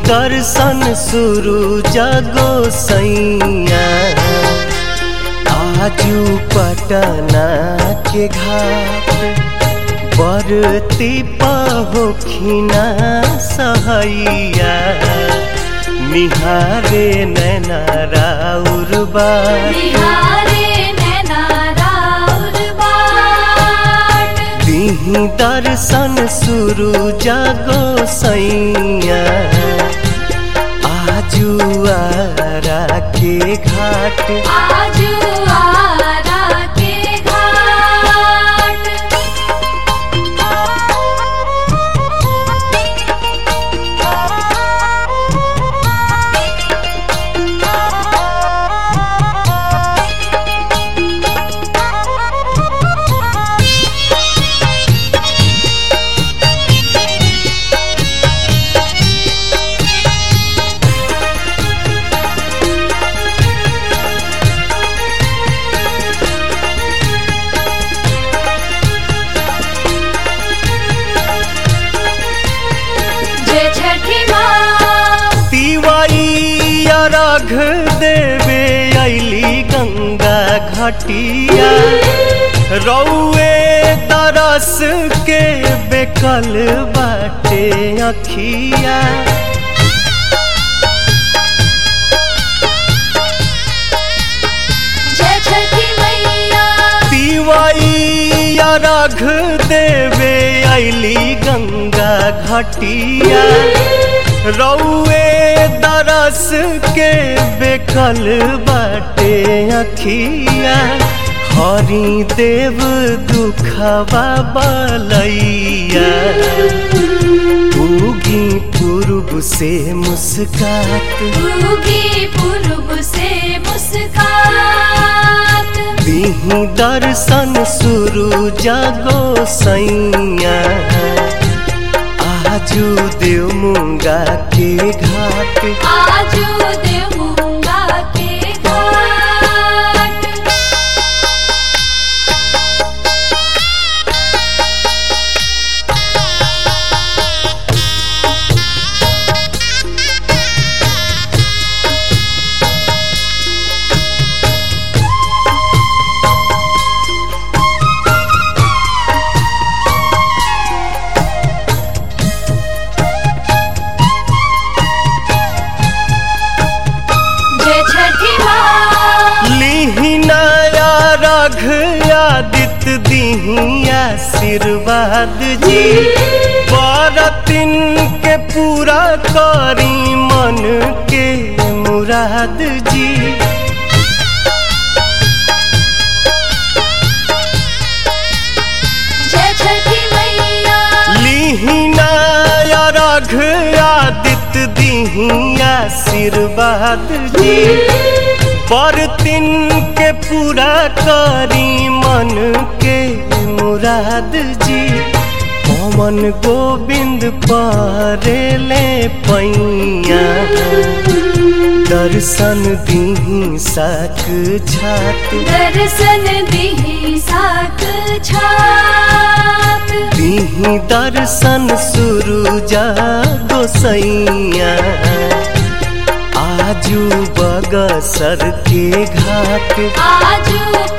दर्शन शुरू जगो सैया आजू पटना के घाट बरती पहोखिना सहैया निहारे नैना राउर बार निहारे नैना राउर बाट दिही दर्शन शुरू जागो सैया आजू आरा के घाट आजू आरा के घाट जय छठी माँ तिवाई अर्घ देवे अली गंगा घटिया रौए तरस के बेकल बाटे अखिया जय छठी मैया तिवाई अर्घ देवे अली गंगा घटिया रौए दरस के बेकल बाटे अखिया हरि देव दुखवा बलैया उगी पूर्व से मुस्कात उगी पूर्व से मुस्कात दिही दर्शन शुरू जागो सैया आजू देव मुंगा के घाट आजू देवूंगा के घाट जय छठी माँ लिहिनाया रघ आदित्य दिही आशीर्वाद जी बरतिन के पूरा करी मन के मुराद जी जय छठी मैया लिहिनाया रघ आदित्य दिही आशीर्वाद जी बरतिन के पूरा करी मन के मुराद जी पवन गोविंद परेले पैया दर्शन दिही साक छात दर्शन दिही साक छात दिही दर्शन शुरू जागो सैया आजू बगसर के घाट आजू